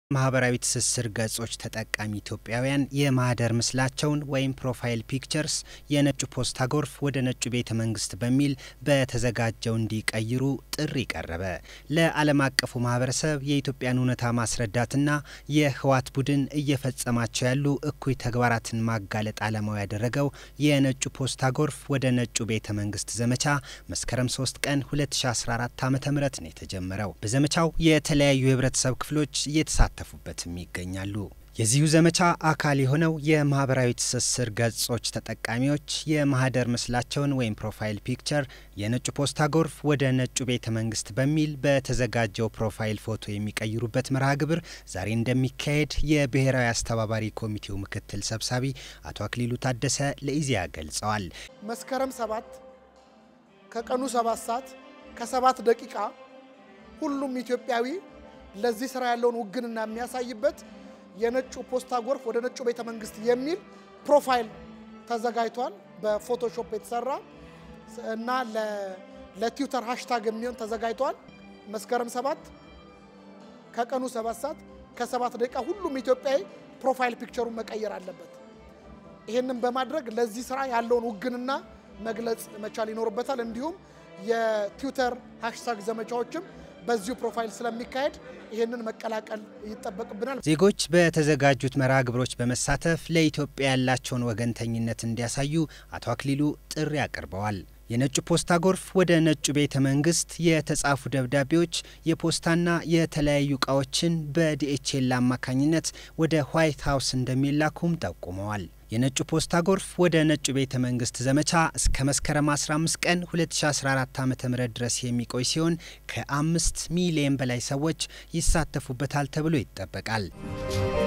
ማህበራዊ ትስስር ገጾች ተጠቃሚ ኢትዮጵያውያን የማህደር ምስላቸውን ወይም ፕሮፋይል ፒክቸርስ የነጩ ፖስታ ጎርፍ ወደ ነጩ ቤተ መንግስት በሚል በተዘጋጀው እንዲቀይሩ ጥሪ ቀረበ። ለዓለም አቀፉ ማህበረሰብ የኢትዮጵያን እውነታ ማስረዳትና የህወሓት ቡድን እየፈጸማቸው ያሉ እኩይ ተግባራትን ማጋለጥ ዓላማው ያደረገው የነጩ ፖስታ ጎርፍ ወደ ነጩ ቤተ መንግስት ዘመቻ መስከረም 3 ቀን 2014 ዓ ም ነው የተጀመረው። በዘመቻው የተለያዩ የህብረተሰብ ክፍሎች እየተሳተፉ ተፉበትም ይገኛሉ። የዚሁ ዘመቻ አካል የሆነው የማህበራዊ ትስስር ገጾች ተጠቃሚዎች የማህደር ምስላቸውን ወይም ፕሮፋይል ፒክቸር የነጩ ፖስታ ጎርፍ ወደ ነጩ ቤተ መንግስት በሚል በተዘጋጀው ፕሮፋይል ፎቶ የሚቀይሩበት መርሃ ግብር ዛሬ እንደሚካሄድ የብሔራዊ አስተባባሪ ኮሚቴው ምክትል ሰብሳቢ አቶ አክሊሉ ታደሰ ለኢዜአ ገልጸዋል። መስከረም ሰባት ከቀኑ ሰባት ሰዓት ከሰባት ደቂቃ ሁሉም ኢትዮጵያዊ ለዚህ ስራ ያለውን ውግንና የሚያሳይበት የነጩ ፖስታ ጎርፍ ወደ ነጩ ቤተ መንግስት የሚል ፕሮፋይል ተዘጋጅቷል። በፎቶሾፕ የተሰራ እና ለትዊተር ሃሽታግ የሚሆን ተዘጋጅቷል። መስከረም ሰባት ከቀኑ ሰባት ሰዓት ከሰባት ደቂቃ ሁሉም ኢትዮጵያዊ ፕሮፋይል ፒክቸሩን መቀየር አለበት። ይህንን በማድረግ ለዚህ ስራ ያለውን ውግንና መግለጽ መቻል ይኖርበታል። እንዲሁም የትዊተር ሃሽታግ ዘመቻዎችም በዚሁ ፕሮፋይል ስለሚካሄድ ይህንን መቀላቀል ይጠበቅብናል። ዜጎች በተዘጋጁት መርሃ ግብሮች በመሳተፍ ለኢትዮጵያ ያላቸውን ወገንተኝነት እንዲያሳዩ አቶ አክሊሉ ጥሪ አቅርበዋል። የነጩ ፖስታ ጎርፍ ወደ ነጩ ቤተ መንግስት የተጻፉ ደብዳቤዎች የፖስታና የተለያዩ እቃዎችን በዲኤችኤል አማካኝነት ወደ ዋይት ሀውስ እንደሚላኩም ጠቁመዋል። የነጩ ፖስታ ጎርፍ ወደ ነጩ ቤተ መንግስት ዘመቻ እስከ መስከረም 15 ቀን 2014 ዓ ም ድረስ የሚቆይ ሲሆን ከአምስት ሚሊየን በላይ ሰዎች ይሳተፉበታል ተብሎ ይጠበቃል።